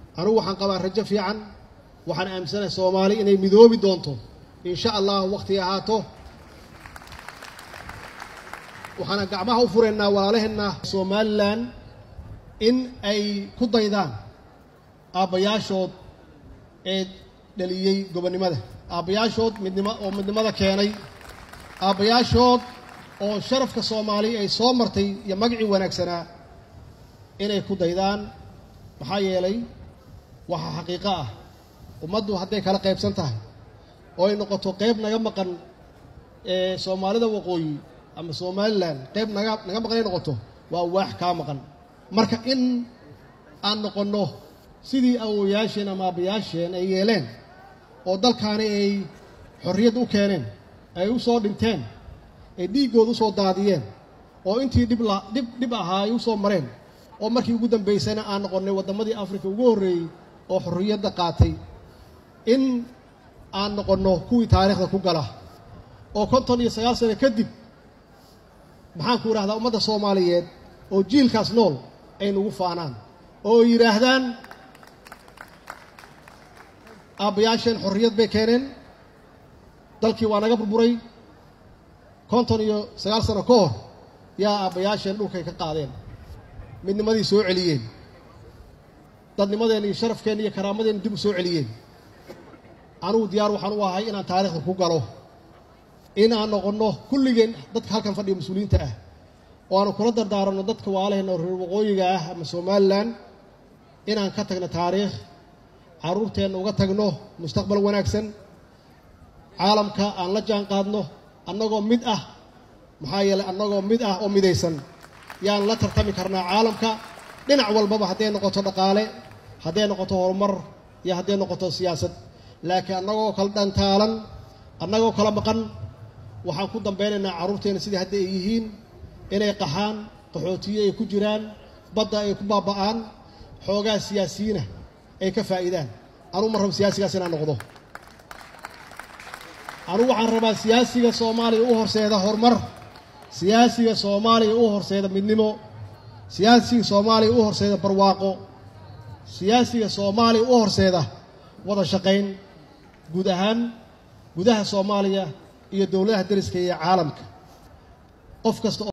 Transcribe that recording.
anugu waxaan qabaa rajo fiican waxaan aaminsanahay soomaali inay midoobi doonto insha allah wakhti ahaato waxaana gacmaha u furaynaa walaalaheenna somalilan in ay ku daydaan aabbayaashood ee dhaliyey gobonnimada aabbayaashood midnimo oo midnimada keenay aabbayaashood oo sharafka soomaali ay soo martay iyo magacii wanaagsanaa inay ku daydaan maxaa yeelay waxaa xaqiiqo ah ummaddu hadday kala qaybsan tahay oo ay noqoto qayb naga maqan ee soomaalida waqooyi ama somalilan qayb naga naga maqan ay noqoto waa waax kaa maqan marka in aan noqonno sidii awowayaasheen ama aabbayaasheen ay yeeleen oo dalkaani ay xorriyad u keeneen ay u soo dhinteen ay dhiiggooda usoo daadiyeen oo intii dhib la dhib dhib ahaa ay u soo mareen oo markii ugu dambaysana aan noqonnay waddamadii afrika ugu horreeyey oo xorriyadda qaatay in aan noqonno kuwii taariikhda ku gala oo konton iyo sagaal sano kadib maxaan ku idhahdaa ummadda soomaaliyeed oo jiilkaas nool ay nagu faanaan oo ay yidhaahdaan aabbayaasheen xorriyad bay keeneen dalkii waa naga burburay konton iyo sagaal sano ka hor yaa aabbayaasheen dhulkay ka qaadeen midnimadii soo celiyeen dadnimadeenna iyo sharafkeenna iyo karaamadeenna dib u soo celiyeen anugu diyaar waxaan u ahay inaan taariikhda ku galo in aan noqonno kulligeen dadka halkan fadhiya mas-uuliyiinta ah oo aanu kula dardaaranno dadka waalaheenna reer waqooyiga ah ama somalilan inaan ka tagno taariikh carruurteenna uga tagno mustaqbal wanaagsan caalamka aan la jaan qaadno annagoo mid ah maxaa yeelay annagoo mid ah oo midaysan yaan la tartami karnaa caalamka dhinac walbaba hadday noqoto dhaqaale hadday noqoto horumar iyo hadday noqoto siyaasad laakiin annagoo kala dhantaalan annagoo kala maqan waxaan ku dambeynaynaa carruurteenna sidii hadda ay yihiin inay qaxaan qaxootiye ay ku jiraan badda ay ku baaba'aan xoogaa siyaasiyiina ay ka faa'iidaan anugu ma rabo siyaasigaas inaan noqdo anugu waxaan rabaa siyaasiga soomaaliya u horseeda horumar siyaasiga soomaaliya u horseeda midnimo siyaasiga soomaaliya u horseeda barwaaqo siyaasiga soomaaliya u horseeda wada shaqayn guud ahaan gudaha soomaaliya iyo dowladaha deriska iyo caalamka qof kasta